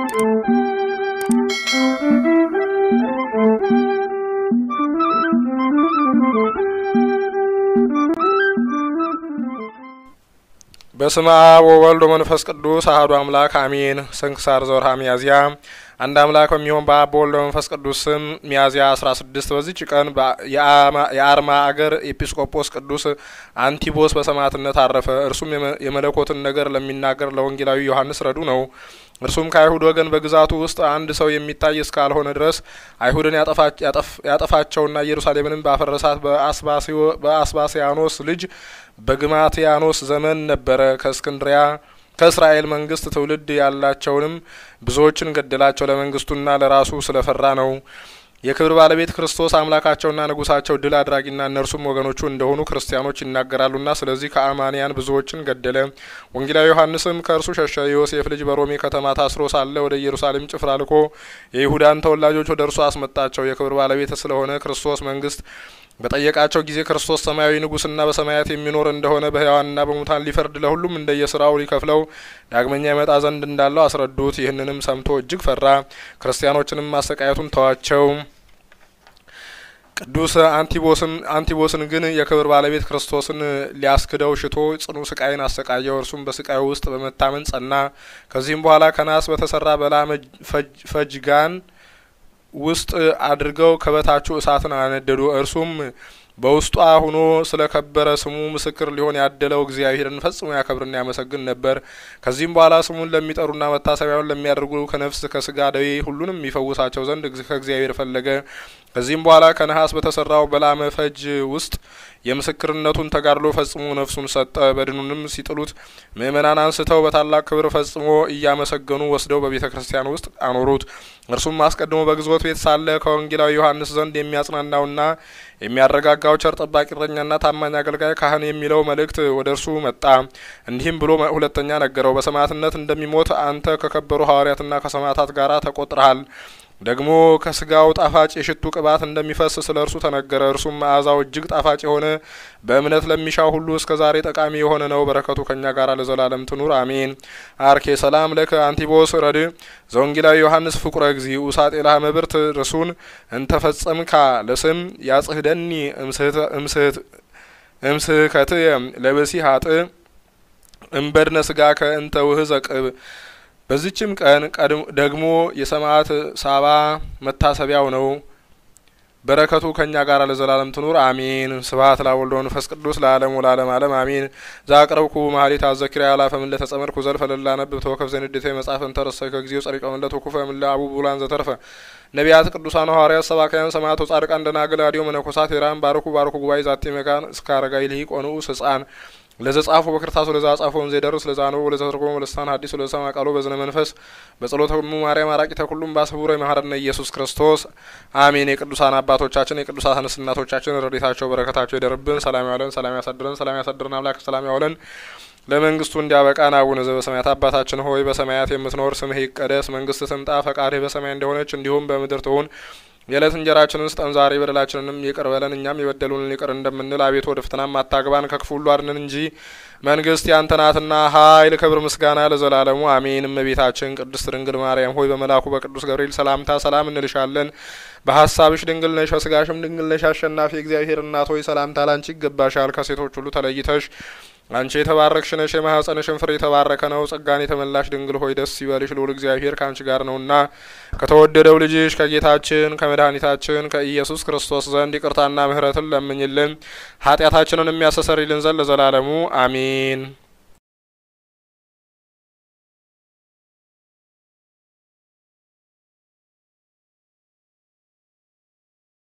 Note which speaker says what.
Speaker 1: በስመ አብ ወወልድ ወመንፈስ ቅዱስ አሐዱ አምላክ አሜን። ስንክሳር ዘወርኀ ሚያዝያ አንድ አምላክ በሚሆን በአብ በወልድ በመንፈስ ቅዱስ ስም ሚያዝያ አስራ ስድስት በዚች ቀን የአርማ አገር ኤጲስቆጶስ ቅዱስ አንቲቦስ በሰማዕትነት አረፈ። እርሱም የመለኮትን ነገር ለሚናገር ለወንጌላዊ ዮሐንስ ረዱ ነው። እርሱም ከአይሁድ ወገን በግዛቱ ውስጥ አንድ ሰው የሚታይ እስካልሆነ ድረስ አይሁድን ያጠፋቸውና ኢየሩሳሌምንም ባፈረሳት በአስባስያኖስ ልጅ በግማትያኖስ ዘመን ነበረ። ከእስክንድሪያ ከእስራኤል መንግስት ትውልድ ያላቸውንም ብዙዎችን ገደላቸው። ለመንግስቱና ለራሱ ስለፈራ ነው። የክብር ባለቤት ክርስቶስ አምላካቸውና ንጉሳቸው ድል አድራጊና እነርሱም ወገኖቹ እንደሆኑ ክርስቲያኖች ይናገራሉና ስለዚህ ከአማንያን ብዙዎችን ገደለ። ወንጌላዊ ዮሐንስም ከእርሱ ሸሸ። የዮሴፍ ልጅ በሮሜ ከተማ ታስሮ ሳለ ወደ ኢየሩሳሌም ጭፍራ ልኮ የይሁዳን ተወላጆች ወደ እርሱ አስመጣቸው። የክብር ባለቤት ስለሆነ ክርስቶስ መንግስት በጠየቃቸው ጊዜ ክርስቶስ ሰማያዊ ንጉስና በሰማያት የሚኖር እንደሆነ በሕያዋንና በሙታን ሊፈርድ ለሁሉም እንደየስራው ሊከፍለው ዳግመኛ ይመጣ ዘንድ እንዳለው አስረዱት። ይህንንም ሰምቶ እጅግ ፈራ። ክርስቲያኖችንም ማሰቃየቱን ተዋቸው። ቅዱስ አንቲቦስም አንቲቦስን ግን የክብር ባለቤት ክርስቶስን ሊያስክደው ሽቶ ጽኑ ስቃይን አሰቃየው። እርሱም በስቃዩ ውስጥ በመታመን ጸና። ከዚህም በኋላ ከናስ በተሰራ በላ ፈጅጋን ውስጥ አድርገው ከበታቹ እሳትን አነደዱ። እርሱም በውስጧ ሆኖ ስለ ከበረ ስሙ ምስክር ሊሆን ያደለው እግዚአብሔርን ፈጽሞ ያከብርና ያመሰግን ነበር። ከዚህም በኋላ ስሙን ለሚጠሩና መታሰቢያውን ለሚያደርጉ ከነፍስ ከስጋ ደዌ ሁሉንም ይፈውሳቸው ዘንድ ከእግዚአብሔር ፈለገ። ከዚህም በኋላ ከነሐስ በተሰራው በላመ ፈጅ ውስጥ የምስክርነቱን ተጋድሎ ፈጽሞ ነፍሱን ሰጠ። በድኑንም ሲጥሉት ምእመናን አንስተው በታላቅ ክብር ፈጽሞ እያመሰገኑ ወስደው በቤተ ክርስቲያን ውስጥ አኖሩት። እርሱም አስቀድሞ በግዞት ቤት ሳለ ከወንጌላዊ ዮሐንስ ዘንድ የሚያጽናናውና የሚያረጋጋው ቸር ጠባቂ እረኛና ታማኝ አገልጋይ ካህን የሚለው መልእክት ወደ እርሱ መጣ። እንዲህም ብሎ ሁለተኛ ነገረው። በሰማዕትነት እንደሚሞት አንተ ከከበሩ ሐዋርያትና ከሰማዕታት ጋር ተቆጥረሃል። ደግሞ ከስጋው ጣፋጭ የሽቱ ቅባት እንደሚፈስ ስለ እርሱ ተነገረ። እርሱም መዓዛው እጅግ ጣፋጭ የሆነ በእምነት ለሚሻው ሁሉ እስከ ዛሬ ጠቃሚ የሆነ ነው። በረከቱ ከእኛ ጋር ለዘላለም ትኑር አሜን። አርኬ ሰላም ለከ አንቲቦስ ረድ ዘወንጌላዊ ዮሐንስ ፍቁረ እግዚ ውሳጤ ላህ መብርት ርሱን እንተፈጸምካ ለስም ያጽህደኒ እምስህከት ለብሲ ሀጥ እምበድነ ስጋ ከእንተ ውህዘ ቅብ በዚችም ቀን ደግሞ የሰማዕት ሳባ መታሰቢያው ነው። በረከቱ ከእኛ ጋር ለዘላለም ትኑር አሜን። ስብሐት ለወልድ ወመንፈስ ቅዱስ ለዓለሙ ለዓለም ዓለም አሜን። ዛቅረብኩ ማህሌት አዘኪርያ ያላፈ ምለ ተጸመድኩ ዘልፈ ለላ ነብብ ተወከፍ ዘንዴተ መጽሐፍ እንተረሰይ ከጊዜው ጸሪቀ ምለ ተኩፈ ምለ አቡ ቡላን ዘተርፈ ነቢያት ቅዱሳን ሐዋርያት ሰባካያን ሰማዕቶ ጻድቃን ደናግል አዲዮ መነኮሳት ሄራን ባርኩ ባርኩ ጉባኤ ዛቲ መካን እስከ አረጋዊ ልሂቅ ወንዑስ ህጻን ለዘ ጻፎ በክርታሱ ለዛ ጻፎን ዘይደርስ ለዛ ነው ለዘ ተርጎሙ ለሳን ሐዲስ ለዛ ማቃሎ በዝነ መንፈስ በጸሎተ ሁሉ ማርያም አራቂተ ሁሉም ባሰቡረ መሐረነ ኢየሱስ ክርስቶስ አሜን። የቅዱሳን አባቶቻችን የቅዱሳን እናቶቻችን ረድኤታቸው በረከታቸው ይደርብን። ሰላም ያውለን፣ ሰላም ያሳድረን፣ ሰላም ያሳድረን አምላክ ሰላም ያውለን። ለመንግስቱ እንዲያበቃን አቡነ ዘበሰማያት አባታችን ሆይ በሰማያት የምትኖር ስምህ ይቀደስ፣ መንግስት ትምጣ፣ ፈቃድህ በሰማይ እንደሆነች እንዲሁም በምድር ትሁን የዕለት እንጀራችንን ስጠን ዛሬ፣ በደላችንንም ይቅር በለን እኛም የበደሉንን ይቅር እንደምንል፣ አቤቱ ወደ ፈተናም አታግባን ከክፉ ሁሉ አድነን እንጂ መንግስት ያንተ ናትና ኃይል፣ ክብር፣ ምስጋና ለዘላለሙ አሜን። እመቤታችን ቅድስት ድንግል ማርያም ሆይ በመልአኩ በቅዱስ ገብርኤል ሰላምታ ሰላም እንልሻለን። በሀሳብሽ ድንግል ነሽ፣ በስጋሽም ድንግል ነሽ። አሸናፊ እግዚአብሔር እናት ሆይ ሰላምታ ላንቺ ይገባሻል። ከሴቶች ሁሉ ተለይተሽ አንቺ የተባረክሽ ነሽ፣ የማኅፀንሽን ፍሬ የተባረከ ነው። ጸጋን የተመላሽ ድንግል ሆይ ደስ ይበልሽ፣ ልዑል እግዚአብሔር ከአንቺ ጋር ነውና ከተወደደው ልጅሽ ከጌታችን ከመድኃኒታችን ከኢየሱስ ክርስቶስ ዘንድ ይቅርታና ምሕረትን ለምኝልን ኃጢአታችንን የሚያስተሰርይልን ዘንድ ለዘላለሙ አሜን።